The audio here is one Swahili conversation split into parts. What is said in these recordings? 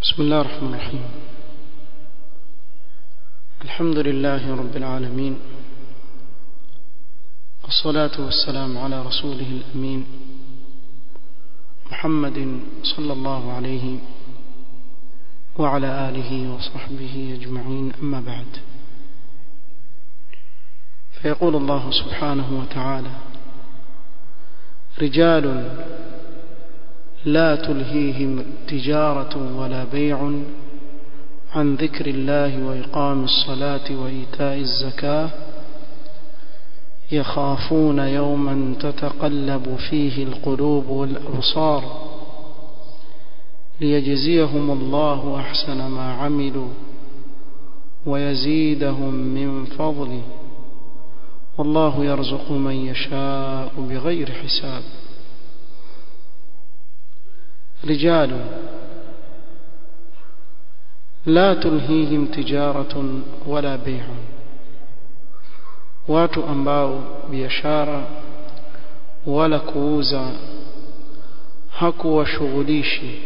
بسم الله الرحمن الرحيم الحمد لله رب العالمين والصلاة والسلام على رسوله الأمين محمد صلى الله عليه وعلى آله وصحبه أجمعين أما بعد فيقول الله سبحانه وتعالى رجال لا تلهيهم تجارة ولا بيع عن ذكر الله وإقام الصلاة وإيتاء الزكاة يخافون يوما تتقلب فيه القلوب والأبصار ليجزيهم الله أحسن ما عملوا ويزيدهم من فضله والله يرزق من يشاء بغير حساب رجال لا تلهيهم تجارة ولا بيع watu ambao biashara wala kuuza hakuwashughulishi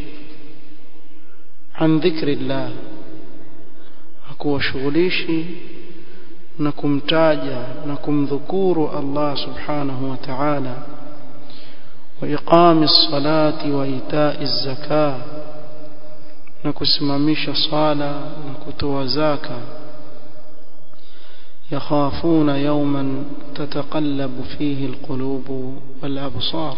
an dhikrillah hakuwashughulishi na kumtaja na kumdhukuru Allah subhanahu wa ta'ala wa iqami ssalati wa itai zaka na kusimamisha sala na kutoa zaka يخافون يوما تتقلب فيه القلوب والأبصار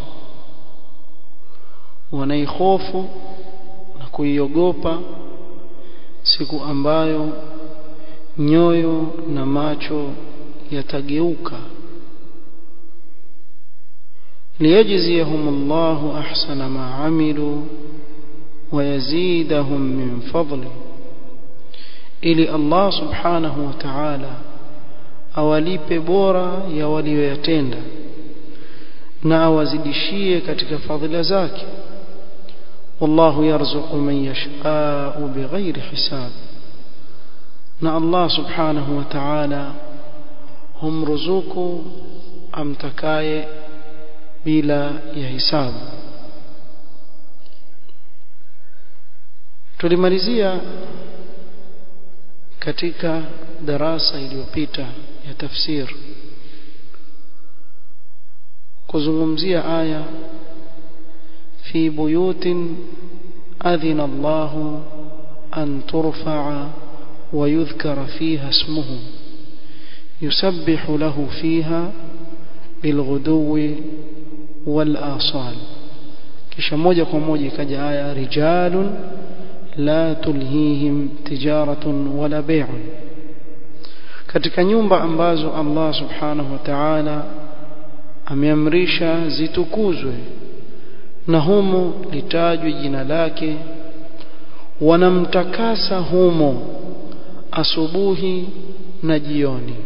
wanaikhofu na kuiogopa siku ambayo nyoyo na macho yatageuka liyajziyahum Allahu ahsana ma amilu ويزيدهم من فضله ili Allah subhanahu wa ta'ala awalipe bora ya walioyatenda na awazidishie katika fadhila zake wallahu yarzuqu man yasha'u bighairi hisab na Allah subhanahu wa ta'ala humruzuku amtakaye bila ya hisabu tulimalizia katika darasa iliyopita ya tafsir kuzungumzia aya fi buyutin adhina Allahu an turfa'a wa yudhkara fiha ismuhu yusabbihu lahu fiha bilghuduwi wal asal kisha moja kwa moja ikaja aya rijalun la tulhihim tijaratun wala bai'un katika nyumba ambazo Allah subhanahu wa ta'ala ameamrisha zitukuzwe na humo litajwe jina lake wanamtakasa humo asubuhi na jioni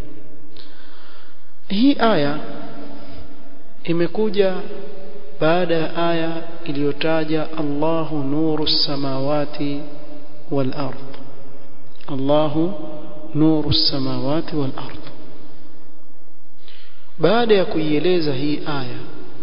hii aya imekuja baada ya aya iliyotaja Allahu nuru samawati wal ard Allahu nuru samawati wal ard baada ya kuieleza hii aya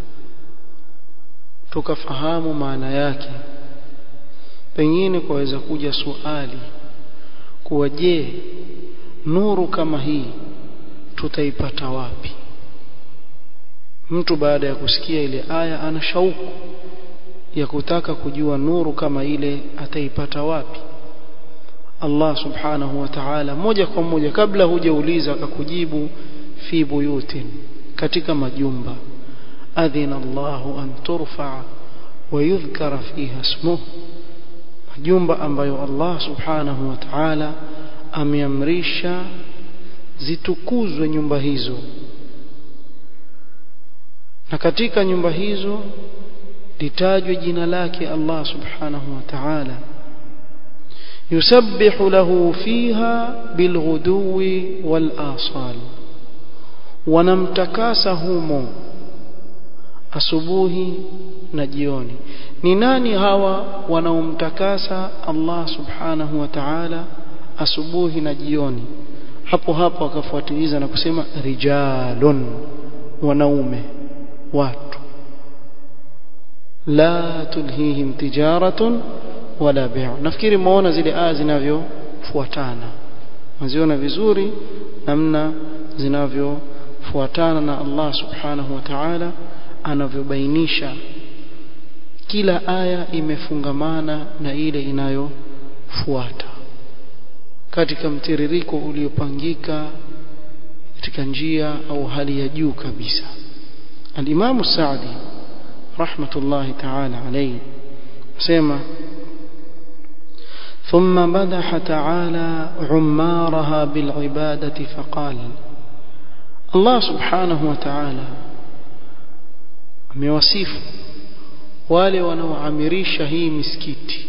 tukafahamu maana yake pengine kwaweza kuja swali kuwa je nuru kama hii tutaipata wapi mtu baada ya kusikia ile aya ana shauku ya kutaka kujua nuru kama ile ataipata wapi Allah subhanahu wa ta'ala moja kwa moja kabla hujauliza akakujibu fi buyutin katika majumba adhina Allahu an turfa wa yudhkara fiha ismuhu majumba ambayo Allah subhanahu wa ta'ala ameamrisha zitukuzwe nyumba hizo na katika nyumba hizo litajwe jina lake Allah subhanahu wa ta'ala yusabbihu lahu fiha bilghuduwi wal asal wanamtakasa humo asubuhi na jioni ni nani hawa wanaomtakasa Allah subhanahu wa ta'ala asubuhi na jioni hapo hapo akafuatiliza na kusema rijalun wanaume watu la tulhihim tijaratun wala bay' nafikiri muona zile aya zinavyofuatana mziona vizuri namna zinavyofuatana na Allah subhanahu wa ta'ala anavyobainisha kila aya imefungamana na ile inayofuata katika mtiririko uliopangika katika njia au hali ya juu kabisa al-Imam Sa'di rahmatullahi ta'ala alayhi sema ثم مدح تعالى عمارها بالعبادة فقال الله سبحانه وتعالى amewasifu wale wanaoamirisha hii misikiti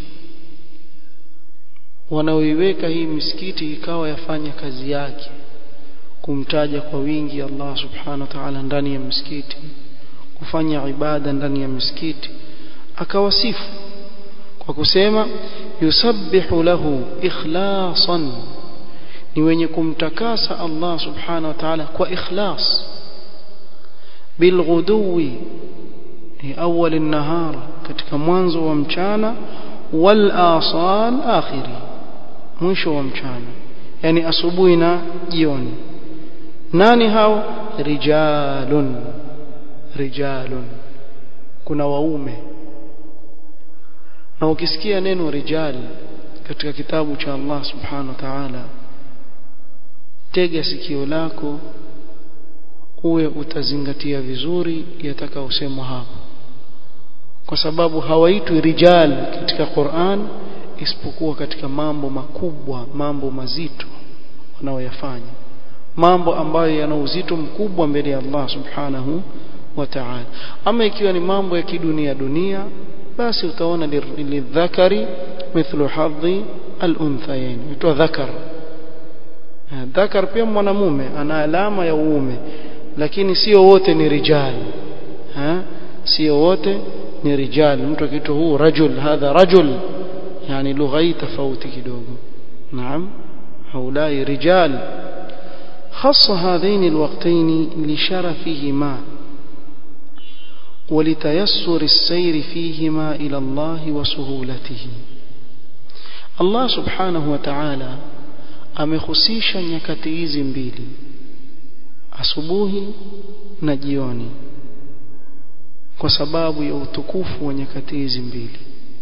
wanaoiweka hii misikiti ikawa yafanya kazi yake kumtaja kwa wingi Allah subhanahu wa ta'ala ndani ya msikiti kufanya ibada ndani ya msikiti akawasifu kwa kusema yusabbihu lahu ikhlasan ni wenye kumtakasa Allah subhanahu wa ta'ala kwa ikhlas bilghuduwi awwal an-nahar katika mwanzo wa mchana wal asal akhiri mwisho wa mchana yani asubuhi na jioni nani hao rijalun rijalun kuna waume na ukisikia neno rijal katika kitabu cha Allah subhanahu wa ta'ala tega sikio lako uwe utazingatia vizuri yatakayosemwa hapo kwa sababu hawaitwi rijal katika Qur'an isipokuwa katika mambo makubwa mambo mazito wanaoyafanya mambo ambayo yana uzito mkubwa mbele ya Allah subhanahu wa ta'ala ama ikiwa ni mambo ya kidunia dunia basi utaona lidhakari mithlu hadhi al-unthayain itwa dhakar dhakar pia mwanamume ana alama ya uume lakini sio wote ni rijal ha sio wote ni rijal mtu akiitwa huu rajul hadha rajul yani lugha hii tofauti kidogo naam haulai rijal خص هذين الوقتين لشرفهما ولتيسر السير فيهما إلى الله وسهولته الله سبحانه وتعالى amehusisha nyakati hizi mbili asubuhi na jioni kwa sababu ya utukufu wa nyakati hizi mbili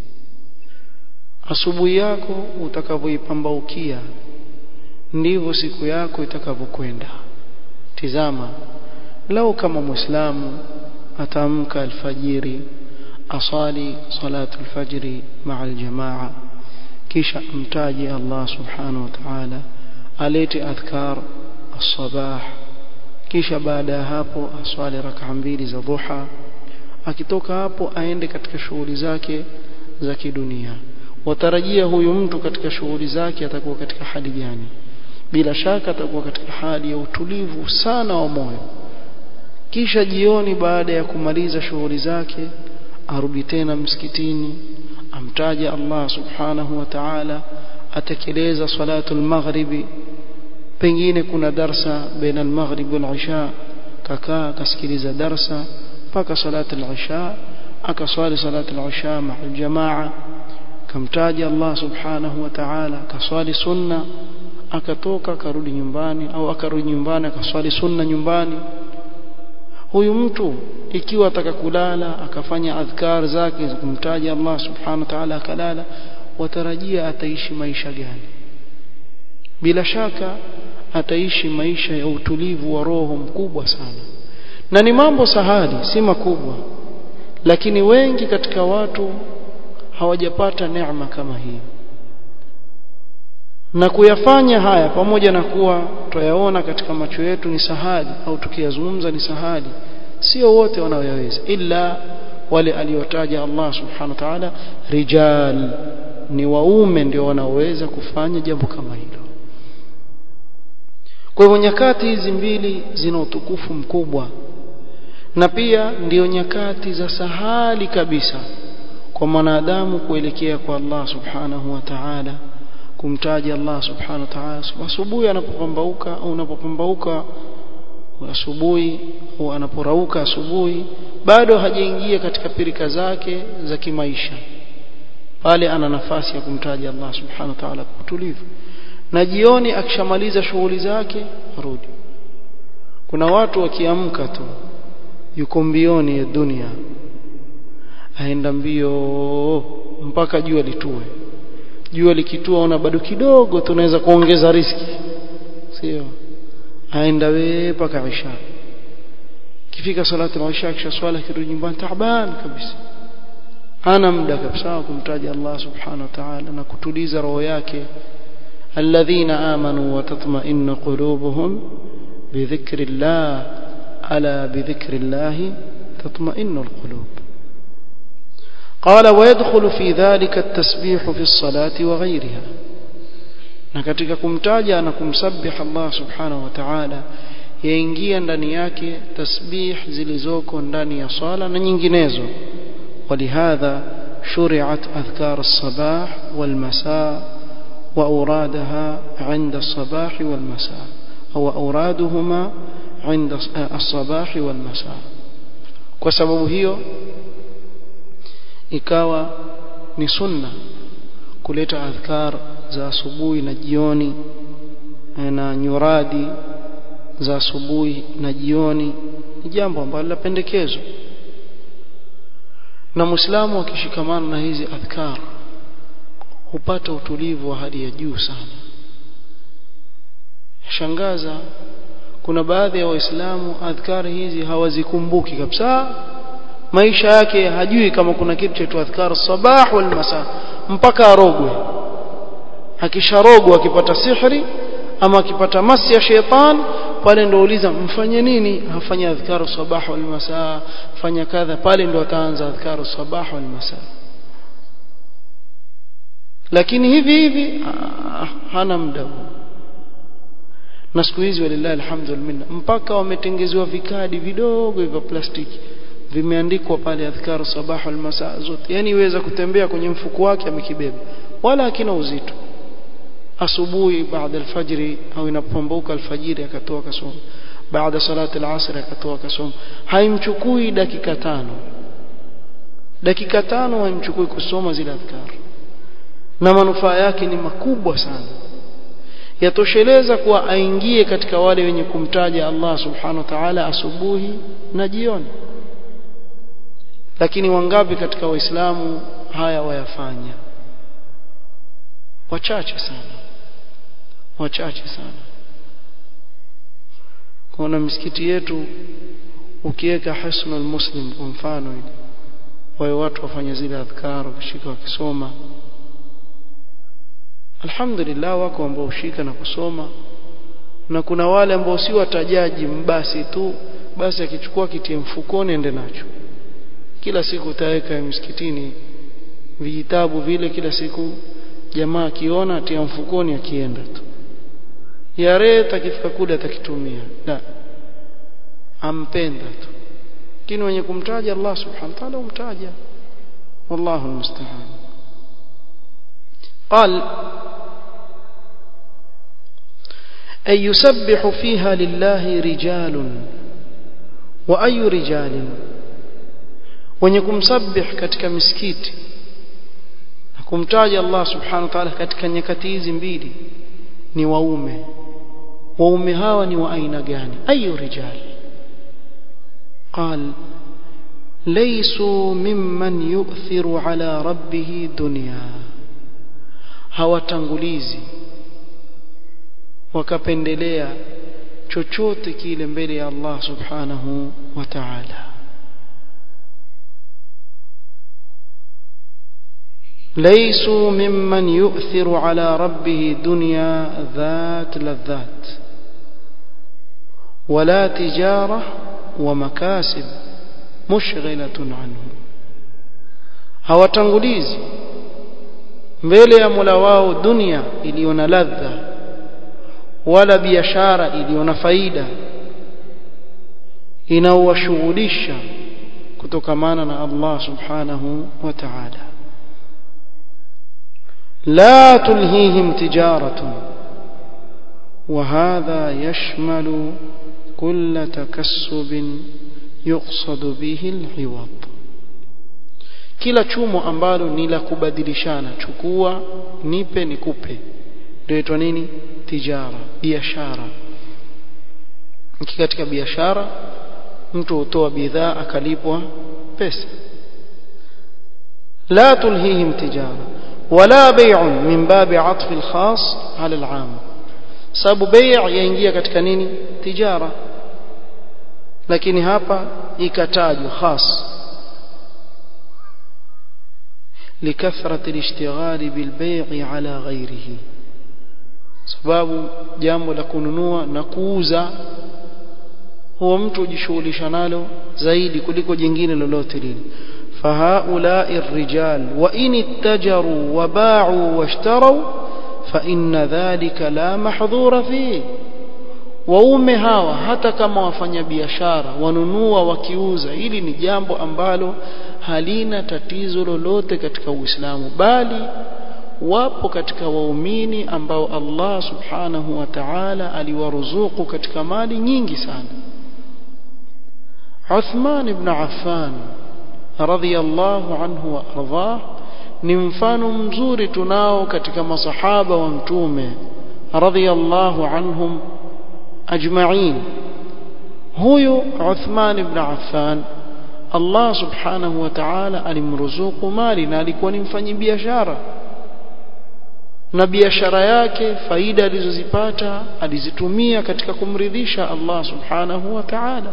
asubuhi yako utakavyoipambaukia ndivyo siku yako itakavyokwenda tizama lau kama muislamu ataamka alfajiri asali salatu alfajri maa aljamaa kisha amtaje Allah subhanahu wa ta'ala alete adhkar as-sabah kisha baada ya hapo aswali rak'a mbili za dhuha akitoka hapo aende katika shughuli zake za kidunia watarajia huyu mtu katika shughuli zake atakuwa katika hali gani bila shaka atakuwa katika hali ya utulivu sana wa moyo kisha jioni baada ya kumaliza shughuli zake arudi tena msikitini amtaje Allah subhanahu wa ta'ala atekeleza salatu al-maghribi pengine kuna darsa baina al-maghrib wal-isha kakaa akasikiliza darsa mpaka salatu al-isha akaswali salatu al-isha ma'a al-jamaa kamtaja Allah subhanahu wa ta'ala akaswali sunna akatoka akarudi nyumbani au akarudi nyumbani akaswali sunna nyumbani huyu mtu ikiwa ataka kulala akafanya adhkar zake za kumtaja Allah subhanahu wa ta'ala akalala watarajia ataishi maisha gani bila shaka ataishi maisha ya utulivu wa roho mkubwa sana na ni mambo sahali si makubwa lakini wengi katika watu hawajapata neema kama hii na kuyafanya haya pamoja na kuwa twayaona katika macho yetu ni sahali au tukiyazungumza ni sahali sio wote wanaoyaweza ila wale aliotaja Allah subhanahu wa ta'ala rijal ni waume ndio wanaoweza kufanya jambo kama hilo kwa hivyo nyakati hizi mbili zina utukufu mkubwa na pia ndiyo nyakati za sahali kabisa kwa mwanadamu kuelekea kwa Allah subhanahu wa ta'ala kumtaja Allah subhanahu wa ta'ala asubuhi anapopambauka au unapopambauka asubuhi au anaporauka asubuhi bado hajaingia katika pirika zake za kimaisha pale ana nafasi ya kumtaja Allah subhanahu wa ta'ala kwa utulivu na jioni akishamaliza shughuli zake arudi kuna watu wakiamka tu yuko mbioni ya dunia aenda mbio mpaka jua litue jua likitua ona bado kidogo tunaweza kuongeza riski sio aenda we mpaka isha kifika salatu ya isha kisha swala kirudi nyumbani taaban kabisa ana muda kabisa wa kumtaja Allah subhanahu wa ta'ala na kutuliza roho yake alladhina amanu wa tatma'innu qulubuhum بذكر الله ألا بذكر الله تطمئن القلوب قال ويدخل في ذلك التسبيح في الصلاة وغيرها na katika kumtaja na kumsabih Allah subhanahu wa ta'ala yaingia ndani yake tasbih zilizoko ndani ya swala na nyinginezo ولهذا شرعت أذكار الصباح والمساء وأورادها عند الصباح والمساء أو أورادهما عند الصباح والمساء وسبب هي ikawa ni sunna kuleta adhkar za asubuhi na jioni na nyuradi za asubuhi na jioni ni jambo ambalo lapendekezwa na muislamu akishikamana na hizi adhkar hupata utulivu wa hali ya juu sana shangaza kuna baadhi ya waislamu adhkari hizi hawazikumbuki kabisa maisha yake hajui kama kuna kitu cha adhkar sabah wal masa mpaka arogwe akisharogwa akipata sihri ama akipata masi ya sheitan pale ndo uliza mfanye nini hafanya adhkar sabah wal masa fanya kadha pale ndo ataanza adhkar sabah wal masa lakini hivi hivi hana muda na siku hizi walillahi alhamdulillah mpaka wametengezewa vikadi vidogo vya plastiki vimeandikwa pale adhkar sabah wal masa zote yani iweza kutembea kwenye mfuko wake amekibeba wala hakina uzito asubuhi baada alfajiri au inapombuka alfajiri akatoa kasoma baada salati alasr akatoa kasoma haimchukui dakika tano dakika tano haimchukui kusoma zile adhkar na manufaa yake ni makubwa sana yatosheleza kuwa aingie katika wale wenye kumtaja Allah subhanahu wa ta'ala asubuhi na jioni lakini wangapi katika waislamu haya wayafanya wachache sana wachache sana kuna misikiti yetu ukiweka hasnul muslim kwa mfano ile wao watu wafanya zile adhkar wakishika wakisoma alhamdulillah wako ambao ushika na kusoma na kuna wale ambao si watajaji mbasi tu basi akichukua kitie mfukoni ende nacho kila siku utaweka msikitini vijitabu vile kila siku jamaa akiona atia mfukoni akienda tu yare takifika kule atakitumia la ampenda tu lakini wenye kumtaja Allah subhanahu wa ta'ala umtaja wallahu almusta'an قال أي يسبح فيها لله رجال وأي رجال wenye kumsabih katika misikiti na kumtaja Allah subhanahu wa ta'ala katika nyakati hizi mbili ni waume waume hawa ni wa aina gani ayu rijal قال ليسوا ممن يؤثر على ربه دنيا hawatangulizi wakapendelea chochote kile mbele ya Allah subhanahu wa ta'ala ليسوا ممن يؤثر على ربه دنيا ذات لذات ولا تجارة ومكاسب مشغلة عنه hawatangulizi mbele ya Mola wao dunia iliyo na ladha wala biashara iliyo na faida inaowashughulisha kutokamana na Allah subhanahu wa ta'ala لا تلهيهم تجارة وهذا يشمل كل تكسب يقصد به العوض kila chumo ambalo ni la kubadilishana chukua nipe nikupe ndio inaitwa nini tijara biashara katika biashara mtu hutoa bidhaa akalipwa pesa la tulhihim tijara wala bay'un min babi 'atf al-khas 'ala al-'am sababu bay' yaingia katika nini tijara lakini hapa ikatajwa khas لكثرة الاشتغال بالبيع على غيره sababu jambo la kununua na kuuza huwa mtu hujishughulisha nalo zaidi kuliko jingine lolote lile فهؤلاء الرجال وإن اتجروا وباعوا واشتروا فإن ذلك لا محظور فيه waume hawa hata kama wafanya biashara wanunua wakiuza hili ni jambo ambalo halina tatizo lolote katika Uislamu bali wapo katika waumini ambao Allah subhanahu wa ta'ala aliwaruzuku katika mali nyingi sana Uthman ibn Affan radhiyallahu anhu wa ardhah ni mfano mzuri tunao katika masahaba wa mtume radhiyallahu anhum ajma'in huyu Uthman ibn Affan Allah subhanahu wa ta'ala alimruzuku mali na alikuwa ni mfanyi biashara na biashara yake faida alizozipata alizitumia katika kumridhisha Allah subhanahu wa ta'ala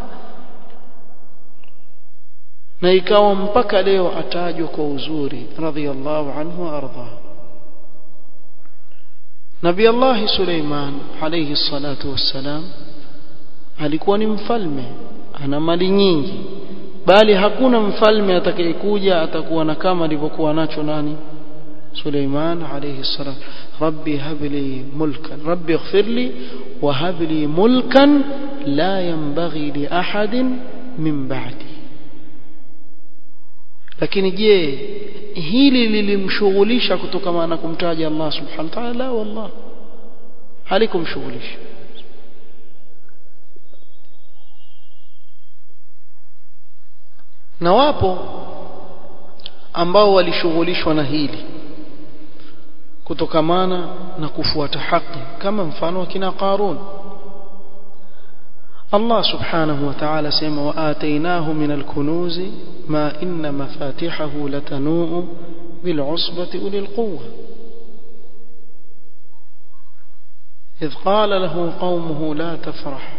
na ikawa mpaka leo atajwa kwa uzuri radhiyallahu anhu arda Nabii Allah Suleiman alayhi salatu wassalam alikuwa ni mfalme ana mali nyingi bali hakuna mfalme atakayekuja atakuwa na kama alivyokuwa nacho nani Suleiman alayhi salam rabbi habli mulkan rabbi ighfir li wa habli mulkan la yanbaghi li ahadin min ba'di lakini je hili lilimshughulisha kutokana na kumtaja Allah subhanahu wa ta'ala la wallah halikumshughulisha na wapo ambao walishughulishwa na hili kutokamana na kufuata haki kama mfano wa kina Qarun Allah subhanahu wa ta'ala sema wa atainahu min al-kunuz ma inna mafatihahu latanu bil usbati ulil quwwa إذ قال له قومه لا تفرح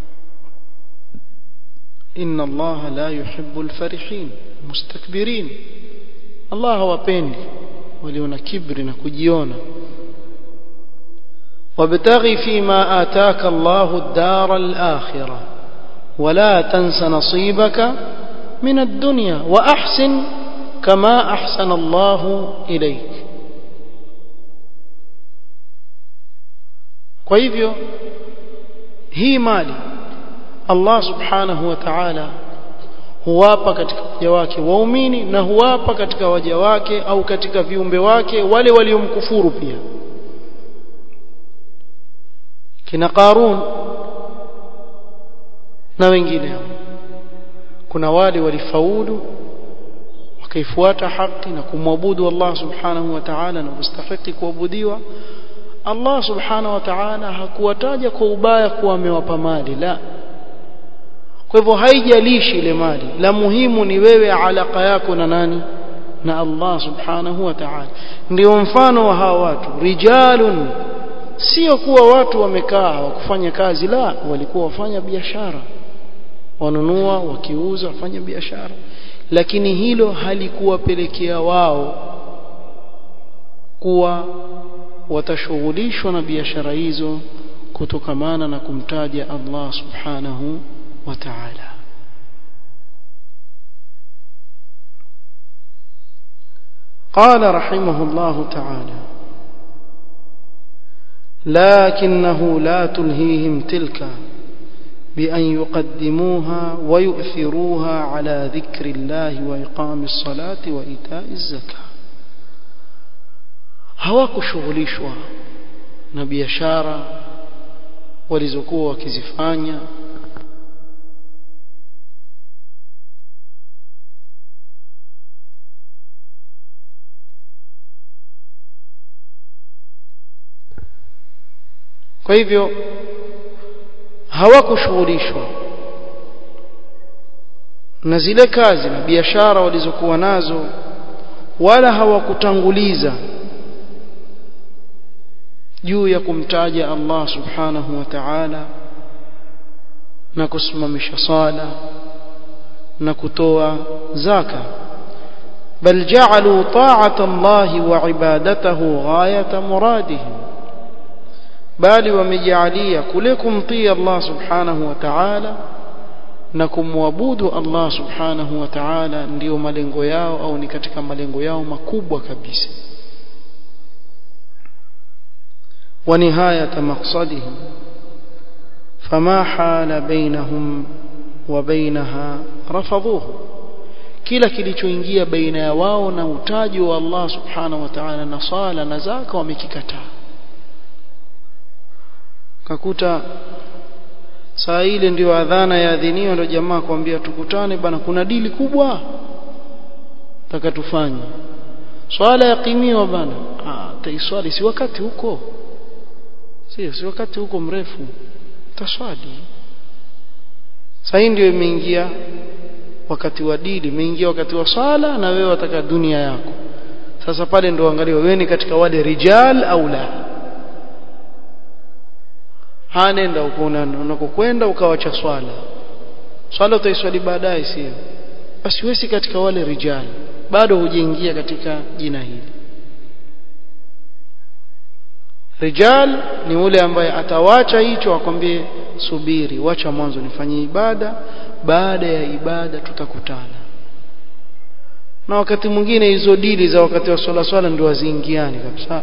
إن الله لا يحب الفرحين مستكبرين الله wapendi waliona kibri na kujiona وابتغ فيما آتاك الله الدار الآخرة ولا تنس نصيبك من الدنيا وأحسن كما أحسن الله إليك kwa hivyo hii mali Allah subhanahu wa ta'ala huwapa katika waja wake waumini na huwapa katika waja wake au katika viumbe wake wale waliomkufuru pia kina Qarun na wengineo kuna wale walifaulu wakaifuata haki na kumwabudu Allah subhanahu wa ta'ala na kustahiki kuabudiwa Allah subhanahu wa ta'ala hakuwataja kwa ubaya kuwa amewapa mali la kwa hivyo haijalishi ile mali la muhimu ni wewe alaka yako na nani na Allah subhanahu wa ta'ala ndio mfano wa hawa watu rijalun sio kuwa watu wamekaa hawakufanya kazi la walikuwa wafanya biashara wanunua wakiuza wafanya biashara lakini hilo halikuwapelekea wao kuwa watashughulishwa na biashara hizo kutokamana na kumtaja Allah subhanahu wa ta'ala قال رحمه الله تعالى لكنه لا تلهيهم تلك بأن يقدموها ويؤثروها على ذكر الله وإقام الصلاة وإيتاء الزكاة hawakushughulishwa na biashara walizokuwa wakizifanya kwa hivyo hawakushughulishwa na zile kazi na biashara walizokuwa nazo wala hawakutanguliza juu ya kumtaja Allah subhanahu wa ta'ala na kusimamisha sala na kutoa zaka bal ja'alu ta'ata Allah wa ibadatahu ghayata muradihim bali wamejalia kule kumtii Allah subhanahu wa ta'ala na kumwabudu Allah subhanahu wa ta'ala ndiyo malengo yao au ni katika malengo yao makubwa kabisa wa nihayata maqsadihim fama hala bainahum wa bainaha rafadhuhu kila kilichoingia baina ya wao na utaji wa Allah subhanahu wa ta'ala na sala na zaka wamekikataa kakuta saa ile ndio adhana ya adhiniwa ndio jamaa kwambia tukutane bana kuna dili kubwa taka tufanye swala yaqimiwa bana ah taiswali si wakati huko sio si wakati huko mrefu taswali saa hii ndio imeingia wakati wa dili imeingia wakati wa swala na wewe wataka dunia yako sasa pale ndio angalia wewe ni katika wale rijal au la hanenda huko unakokwenda ukawacha swala swala utaiswali baadaye sio basi wewe si katika wale rijal bado hujaingia katika jina hili rijal ni ule ambaye atawacha hicho akwambie subiri wacha mwanzo nifanyie ibada baada ya ibada tutakutana na wakati mwingine hizo dili za wakati wa swala swala ndio waziingiani kabisa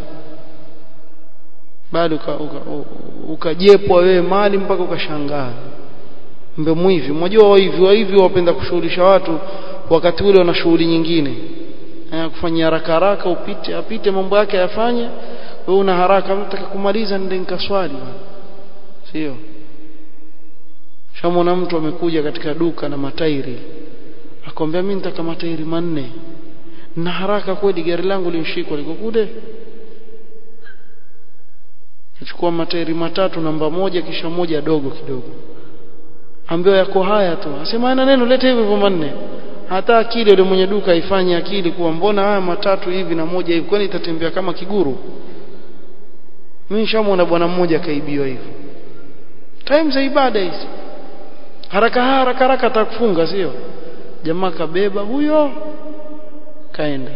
bado ukajepwa wewe mali mpaka ukashangaa mbe mwivi mmoja wa hivi wa hivi wapenda kushughulisha watu wakati ule wana shughuli nyingine kufanya haraka haraka upite apite mambo yake ayafanye wewe una haraka nataka kumaliza ndio nikaswali sio shamona mtu amekuja katika duka na matairi akwambia mimi nitaka matairi manne na haraka kweli gari langu linshikwa liko kule chukua matairi matatu namba moja kisha moja dogo kidogo ambayo yako haya tu asema ana neno leta hivyo hivyo manne hata akili yule mwenye duka ifanye akili kuwa mbona haya matatu hivi na moja hivi kwani itatembea kama kiguru mimi nishamwona bwana mmoja kaibiwa hivyo time za ibada hizi haraka haraka haraka atakufunga sio jamaa kabeba huyo kaenda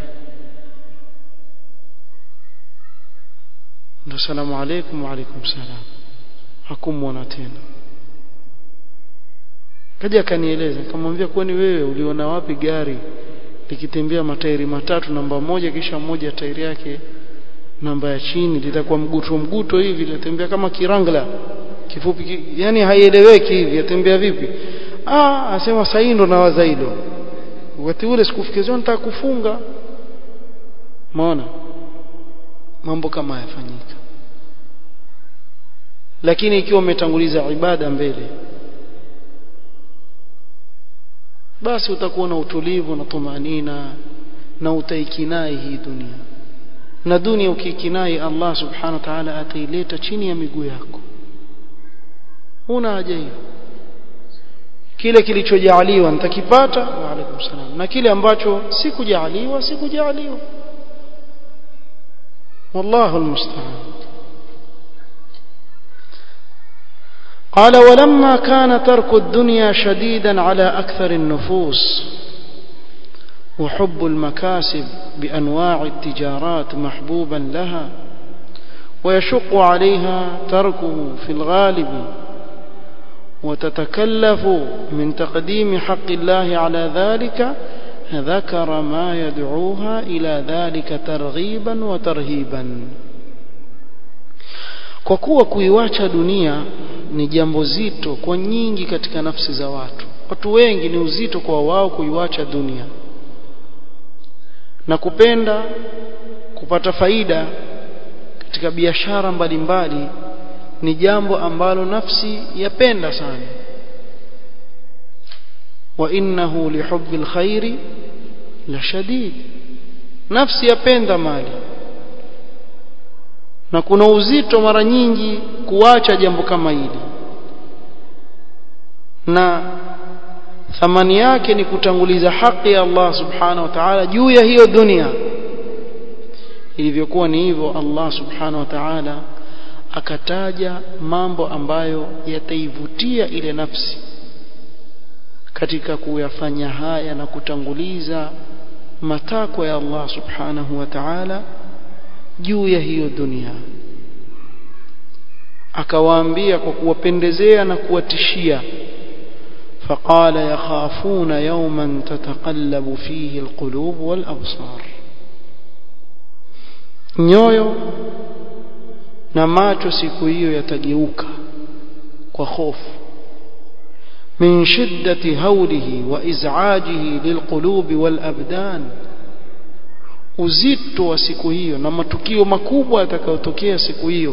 ndo salamu alaykum wa alaykum salam hakumwona tena kaja akanieleza nikamwambia kwani wewe uliona wapi gari likitembea matairi matatu namba moja kisha moja tairi yake namba ya chini litakuwa mguto mguto hivi litembea kama kirangla kifupi ki, yani haieleweki hivi yatembea vipi ah asema sasa ndo nawaza hilo wakati ule sikufikiria nitaka kufunga maona mambo kama yafanyika lakini ikiwa umetanguliza ibada mbele basi utakuwa na utulivu na tumanina na utaikinai hii dunia na dunia ukikinai Allah subhanahu wa ta'ala ataileta chini ya miguu yako huna haja hiyo kile kilichojaaliwa nitakipata wa alaikum salam na kile ambacho sikujaaliwa sikujaaliwa والله المستعان قال ولما كان ترك الدنيا شديدا على أكثر النفوس وحب المكاسب بأنواع التجارات محبوبا لها ويشق عليها تركه في الغالب وتتكلف من تقديم حق الله على ذلك ذكر ما يدعوها إلى ذلك ترغيبا وترهيبا kwa kuwa kuiwacha dunia ni jambo zito kwa nyingi katika nafsi za watu watu wengi ni uzito kwa wao kuiwacha dunia na kupenda kupata faida katika biashara mbalimbali ni jambo ambalo nafsi yapenda sana wa innahu lihubbi alkhairi la shadid nafsi yapenda mali na kuna uzito mara nyingi kuacha jambo kama hili na thamani yake ni kutanguliza haki ya Allah subhanahu wa ta'ala juu ya hiyo dunia ilivyokuwa ni hivyo Allah subhanahu wa ta'ala akataja mambo ambayo yataivutia ile nafsi katika kuyafanya haya na kutanguliza matakwa ya Allah subhanahu wa ta'ala juu ya hiyo dunia akawaambia kwa kuwapendezea na kuwatishia فقال يخافون يوما تتقلب فيه القلوب والأبصار nyoyo na macho siku hiyo yatageuka kwa hofu min shiddati haulihi wa iz'ajihi lilqulubi wal abdan uzito wa siku hiyo na matukio makubwa yatakayotokea siku hiyo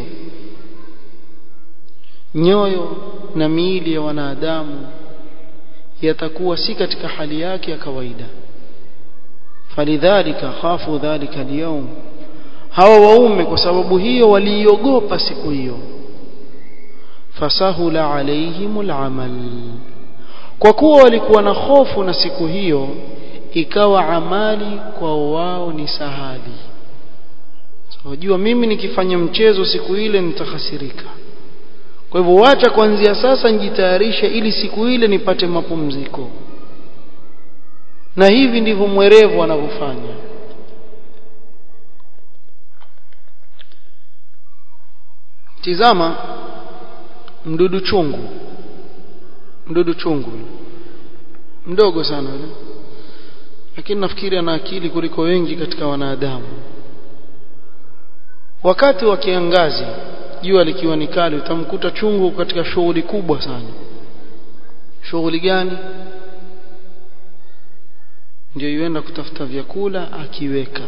nyoyo na miili ya wanadamu yatakuwa si katika hali yake ya kawaida falidhalika khafu dhalika alyawm hawa waume kwa sababu hiyo waliiogopa siku hiyo fasahula alaihimul amal kwa kuwa walikuwa na hofu na siku hiyo ikawa amali kwa wao ni sahali wajua so, mimi nikifanya mchezo siku ile nitahasirika kwa hivyo wacha kuanzia sasa njitayarishe ili siku ile nipate mapumziko na hivi ndivyo mwerevu anavyofanya tizama mdudu chungu mdudu chungu mdogo sana yule lakini nafikiri ana akili kuliko wengi katika wanadamu wakati wa kiangazi jua likiwa ni kali utamkuta chungu katika shughuli kubwa sana shughuli gani ndio yuenda kutafuta vyakula akiweka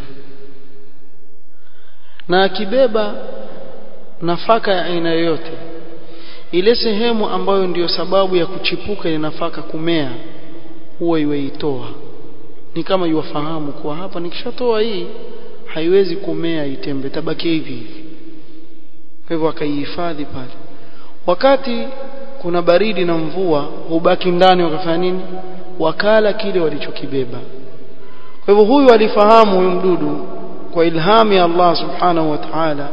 na akibeba nafaka ya aina yoyote ile sehemu ambayo ndiyo sababu ya kuchipuka ile nafaka kumea huwa iweitoa ni kama yuwafahamu kuwa hapa nikishatoa hii haiwezi kumea itembe tabaki hivi hivi kwa hivyo akaihifadhi pale wakati kuna baridi na mvua hubaki ndani wakafanya nini wakala kile walichokibeba kwa hivyo huyu alifahamu huyu mdudu kwa ilhamu ya Allah subhanahu wa ta'ala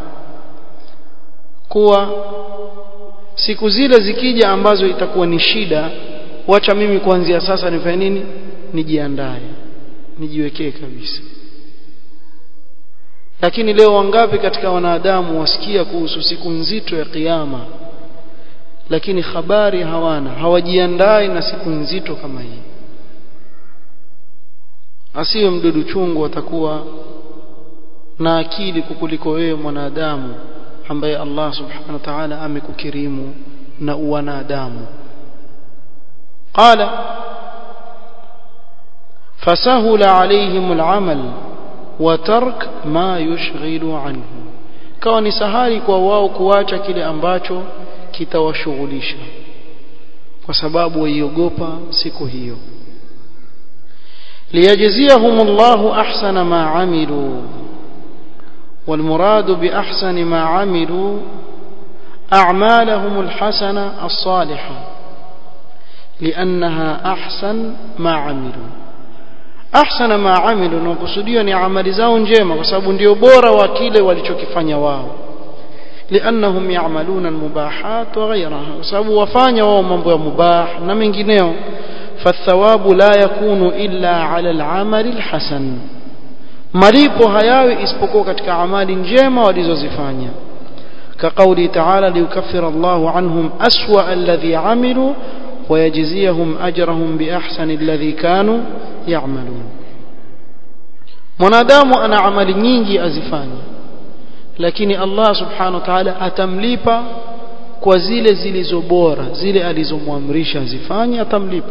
kuwa siku zile zikija ambazo itakuwa ni shida wacha mimi kuanzia sasa nifanye nini nijiandae nijiwekee kabisa lakini leo wangapi katika wanadamu wasikia kuhusu siku nzito ya kiyama lakini habari hawana hawajiandai na siku nzito kama hii asiwe mdudu chungu atakuwa na akili kukuliko wewe mwanadamu ambaye Allah subhanahu wa ta'ala amekukirimu na uwanadamu qala fasahula alaihim al'amal wa tark ma yushghilu anhu kawa ni sahali kwa wao kuacha kile ambacho kitawashughulisha kwa sababu waiogopa siku hiyo liyajziyahum Allahu ahsana ma amilu والمراد بأحسن ما عملوا أعمالهم الحسنة الصالحة لأنها أحسن ما عملوا أحسن ما عملوا نقصديا ni amali zao njema kwa sababu ndio bora wa kile walichokifanya wao لأنهم يعملون المباحات وغيرها sababu wafanya wao mambo ya mubah na mengineo فالثواب لا يكون إلا على العمل الحسن malipo hayawi isipokuwa katika amali njema walizozifanya كقوله تعالى ليكفر الله عنهم أسوأ الذي عملوا ويجزيهم أجرهم بأحسن الذي كانوا يعملون mwanadamu ana amali nyingi azifanya lakini Allah subhanahu wa ta'ala atamlipa kwa zile zilizo bora zile alizomwamrisha azifanye atamlipa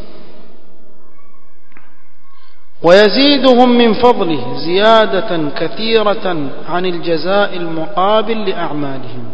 ويزيدهم من فضله زيادة كثيرة عن الجزاء المقابل لأعمالهم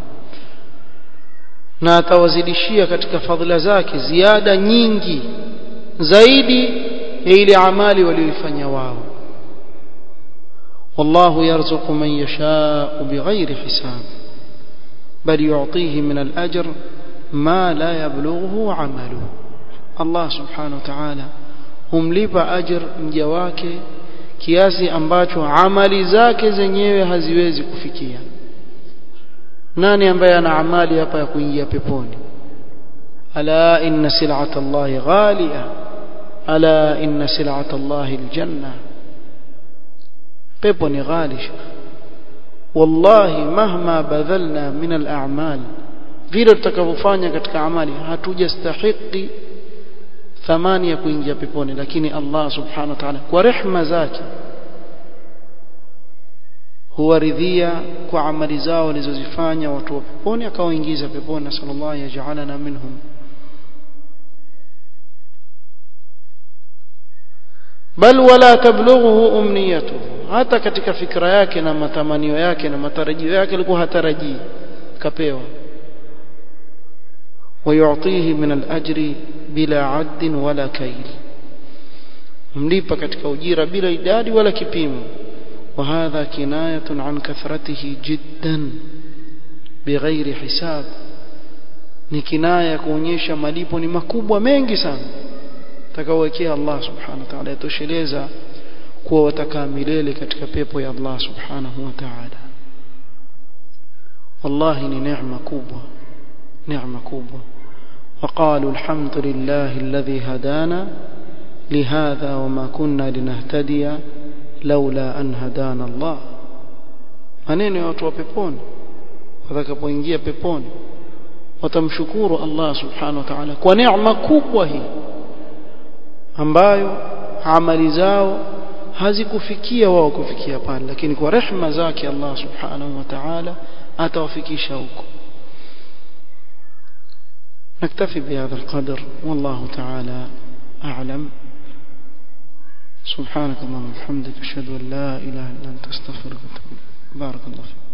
na atawazidishia katika fadhila zake ziada nyingi zaidi ya ile amali walioifanya wao والله يرزق من يشاء بغير حساب بل يعطيه من الأجر ما لا يبلغه عمله الله سبحانه وتعالى humlipa ajr mja wake kiasi ambacho amali zake zenyewe haziwezi kufikia nani ambaye ana amali hapa ya kuingia peponi ala inna sil'ata allahi ghaliya ala inna sil'ata allahi aljanna pepo ni ghali wallahi mahma badhalna min al-a'mal vile tutakavyofanya katika amali hatujastahiki thamani ya kuingia peponi lakini Allah subhanahu wa ta'ala kwa rehma zake huwaridhia kwa amali zao walizozifanya watu wa peponi akawaingiza peponi na sallallahu yaj'alana minhum bal wala tablughu umniyatuhu hata katika fikra yake na matamanio yake na matarajio yake alikuwa hatarajii kapewa ويعطيه من الأجر بلا عد ولا كيل مليبا katika ujira bila idadi wala kipimo وهذا كناية عن كثرته جدا بغير حساب ni kinaya kuonyesha malipo ni makubwa mengi sana takawekea Allah subhanahu wa ta'ala yatosheleza kuwa watakaa milele katika pepo ya Allah subhanahu wa ta'ala wallahi ni neema kubwa neema kubwa وقالوا الحمد لله الذي هدانا لهذا وما كنا لنهتدي لولا أن هدانا الله maneno ya watu wa peponi watakapoingia peponi watamshukuru Allah subhanahu wa ta'ala kwa neema kubwa hii ambayo amali zao hazikufikia wao kufikia pale lakini kwa rehma zake Allah subhanahu wa ta'ala atawafikisha huko نكتفي بهذا القدر والله تعالى أعلم سبحانك اللهم وبحمدك أشهد أن لا إله إلا أنت أستغفرك وأتوب بارك الله فيك